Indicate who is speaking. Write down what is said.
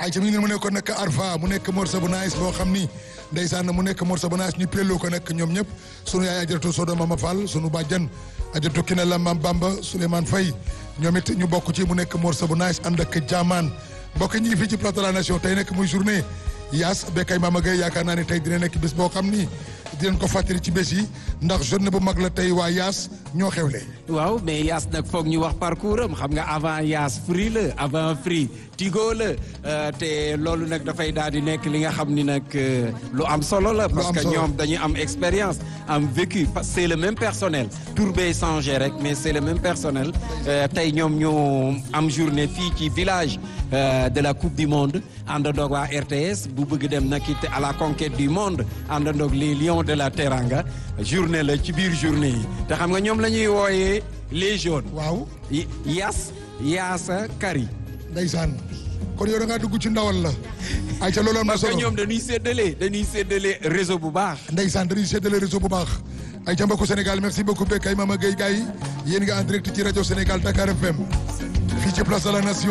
Speaker 1: ay ca mi ngi ne mu nekkoon nag Arfa mu nekk morceau bu nice boo xam ni ndeysaan mu nekk morceau bu nice ñu pelloo ko nag ñoom ñëpp sunu yaay ajaratu Sodo Mama Fall sunu bàjjan ajaratu Kine la Mam Bamba Souleymane Faye ñoom it ñu bokk ci mu nekk morceau bu nice ànd ak jaamaan mbokk ñi ngi fii ci plateau de la nation tey nekk muy journée Yaas Bekay Mama Gueye yaakaar naa ne tey dina nekk bés boo xam ni dinañ ko fàttali ci bés yi ndax journée bu mag la tey waa Yaas ñoo xewle.
Speaker 2: waaw mais Yaas nag foog ñu wax parcours am xam nga avant Yaas Free la avant Free Tigo la te loolu nag dafay daal di nekk li nga xam ni nag lu am solo la. parce que ñoom dañuy am expérience am vécu parce que c'est le même personnel. tur bee changé rek mais c'est le même personnel tey ñoom ñu am journée fii ci village de la coupe du monde àndandoog waa RTS bu bëgg dem nag it à la conquête du monde àndandoog les lions de la Teranga journée la ci biir journée yi te xam nga ñoom la ñuy wooyee les jaunes.
Speaker 1: waaw.
Speaker 2: Yas Yaasa Kari.
Speaker 1: ndeysaan kon yow da ngaa dugg ci ndawal la. ay ca loolu am na solo
Speaker 2: parce que ñoom dañuy séddale dañuy séddale réseau bu baax.
Speaker 1: ndeysaan dañuy séddale réseau bu baax. ay ca mbokku Sénégal merci beaucoup Bekay Mama Gueye gars yi yéen nga en direct ci rajo Sénégal Dakar FM fii ci place de la nation.